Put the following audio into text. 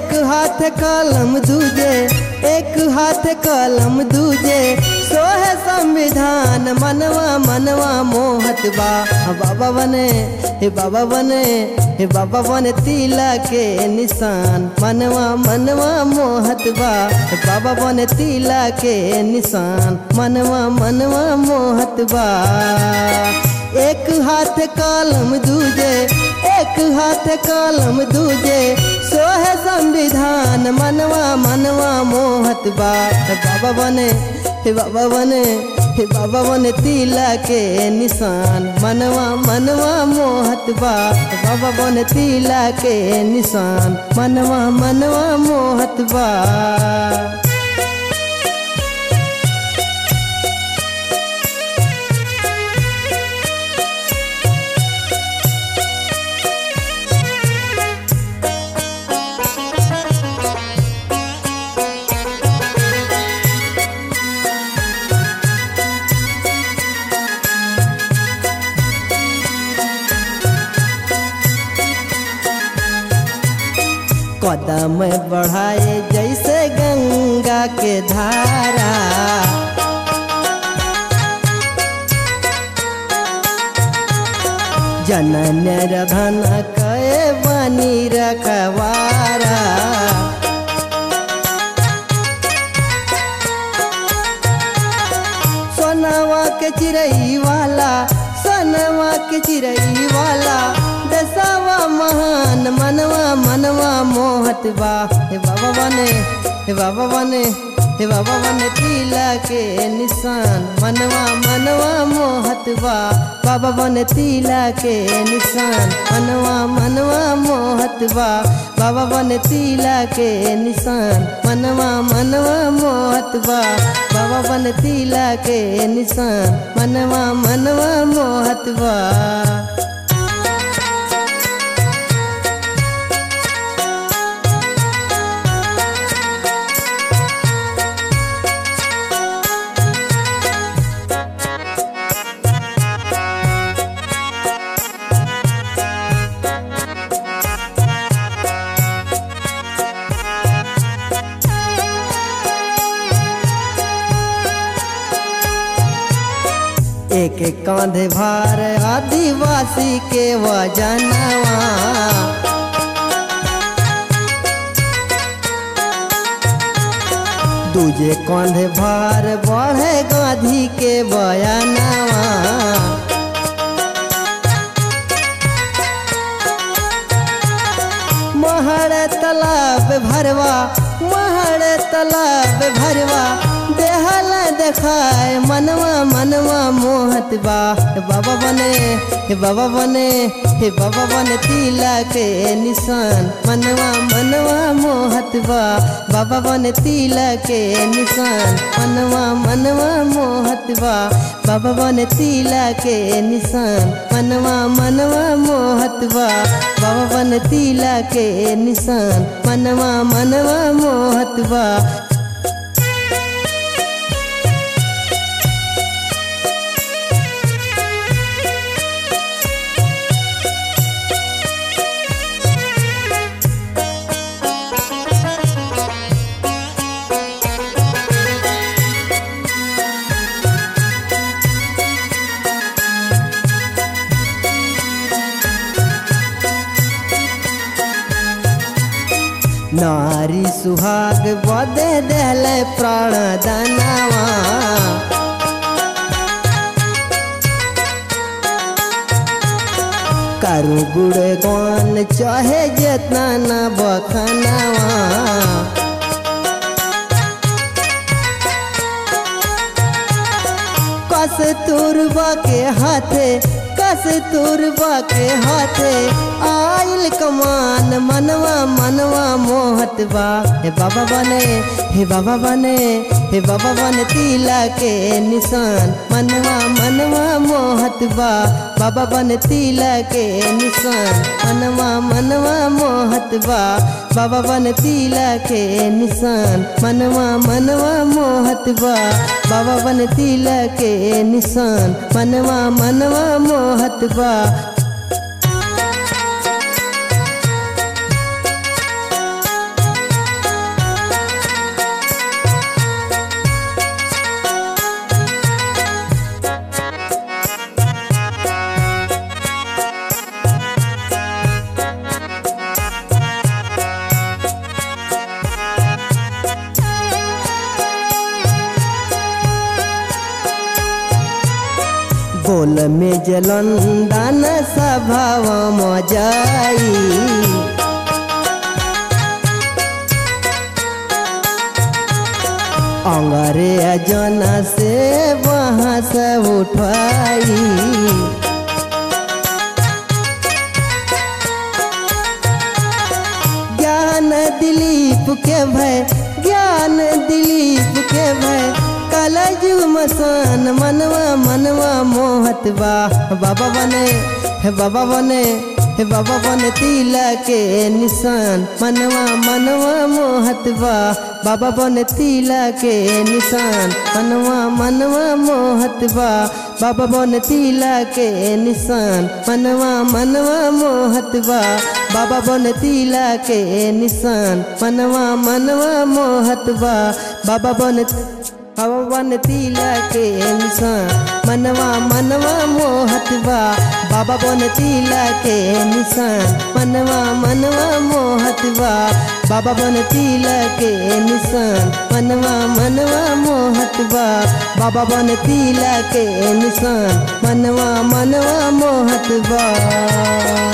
एक हाथ कलम दूजे एक हाथ कलम दूजे सोहे संविधान मनवा मनवा मोहत बा बाबा बने हे बाबा बने हे बाबा बने तिला के निशान मनवा मनवा मोहत बा हे बाबा बने तिला के निशान मनवा मनवा मोहत बा एक हाथ कलम दूजे एक हाथ कलम दूजे सोहे संविधान मनवा मनवा मोहत बा हे बाबा बने हे बाबा बने हे बाबा बने तिला के निशान मनवा मनवा मोहत बा हे बाबा बने तिला के निशान मनवा मनवा मोहत बा कदम बढ़ाए जैसे गंगा के धारा जनन रधन कए बनी रखवारा सोनवा के चिड़ई वाला सोनवा के चिड़ई वाला दसवा महान मनवा मनवा मोहत बा हे बाबा बने हे बाबा बने हे बाबा बने तिला के निशान मनवा मनवा मोहत बा बाबा बने तिला के निशान मनवा मनवा मोहत बा बाबा बने तिला के निशान मनवा मनवा मोहत बा बाबा बने तिला के निशान मनवा मनवा मोहत बा एक एक कांधे भार आदिवासी के वजनवा दूजे कांधे भार बढ़े गांधी के बयानवा महर तालाब भरवा महर तालाब भरवा देहल देखाए मनवा मनवा मोहत बा हे बाबा बने हे बाबा बने हे बाबा बने तिला के निशान मनवा मनवा मोहत बा बाबा बने तिला के निशान मनवा मनवा मोहत बा बाबा बने तिला के निशान मनवा मनवा मोहत बा बाबा बने तिला के निशान मनवा मनवा मोहत बा नारी सुहाग बदे दिल प्राण दानवा करू गुड़ गौन चाहे जितना न बखनवा कस तुरबा के हाथे कस तुरबा के हाथे आइल कमान मनवा मनवा मोहत बा हे बाबा बने हे बाबा बने हे बाबा बने तिला के निशान मनवा मनवा मोहत बा बाबा बने तिला के निशान मनवा मनवा मोहत बा बाबा बने तिला के निशान मनवा मनवा मोहत बा बाबा बने तिला के निशान मनवा मनवा मोहत बा बोल में जलंदन सभाव जाई अंगरे जना से वहाँ से उठाई ज्ञान दिलीप के भय ज्ञान दिलीप के भय कलजु मसान मनवा मनवा मोहत बा बाबा बने हे बाबा बने हे बाबा बने तिला के निशान मनवा मनवा मोहत बा बाबा बने तिला के निशान मनवा मनवा मोहत बा बाबा बने तिला के निशान मनवा मनवा मोहत बा बाबा बने तिला के निशान मनवा मनवा मोहत बा बाबा बने बाबा बन तिला के निशान मनवा मनवा मोहत बा बाबा बन तिला के निशान मनवा मनवा मोहत बा बाबा बन तिला के निशान मनवा मनवा मोहत बा बाबा बन तिला के निशान मनवा मनवा मोहत बा